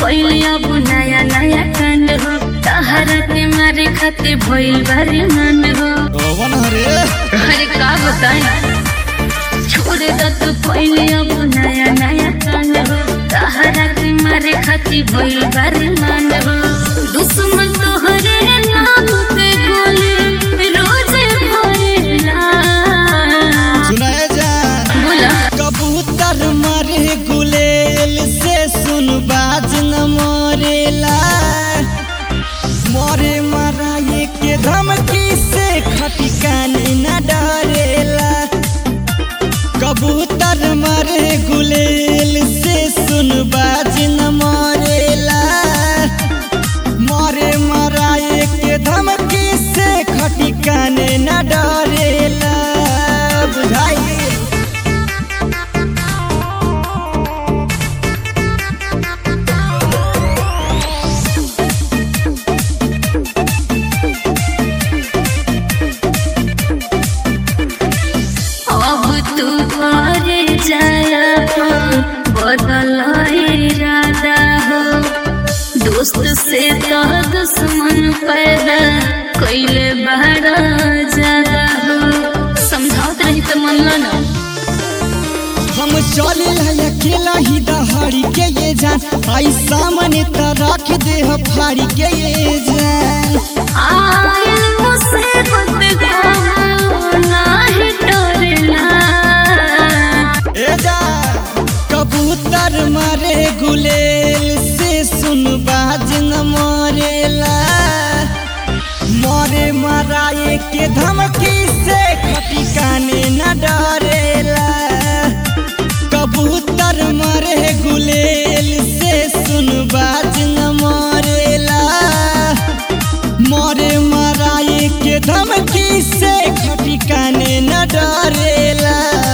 कैली अब नया नया कांड हो तहरा के मारे खातिर भइल बारी मन हो कौन हरे अरे का बताई छोड़ द तू कैली अब नया नया कांड हो तहरा के मारे खातिर भइल बारी मन हो दुश्मन तोहरे नाम पे गोली रोज भरेला सुनाए जान बोला कबूतर मरे गुलेल से सुन बाज न मरेला मरे मराए के धमकी से खटिकान न डरेला कबूतर मरे गुलेल से सुन बाज न मरेला मरे मराए के धमकी से खटिकान न डरेला बुझाई अब तू घरे जाया बदल इरादा हो दोस्त से तो दुश्मन पैदा कैले बड़ा ज्यादा हो समझावत रही तो मन लो ना हम चले अकेला ही दहाड़ी के ये जान आई सामने त रख दे हो फाड़ी के ये जान आयल मुसीबत को नाही डरना ए जान कबूतर मारे गुलेल से सुन बाज न मरेला मरे मराए के धमकी से खटी काने न डरेला कबूतर मरे गुलेल से सुन बाज न मरेला मरे मराए के धमकी से खटी काने न डरेला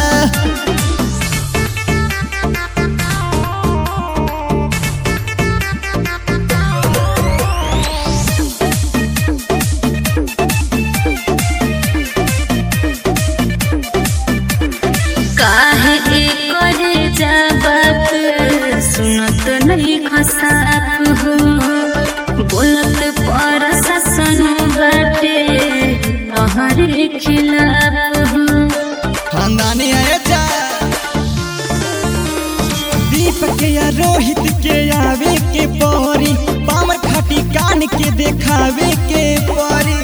काहे करे जबाब सुनत नहीं खसाप हो बोलत पर शासन बाटे तहरे खिलाफ हो खानदानी है जा दीपक या रोहित के आवे के परी पामर खाटी कान के देखावे के परी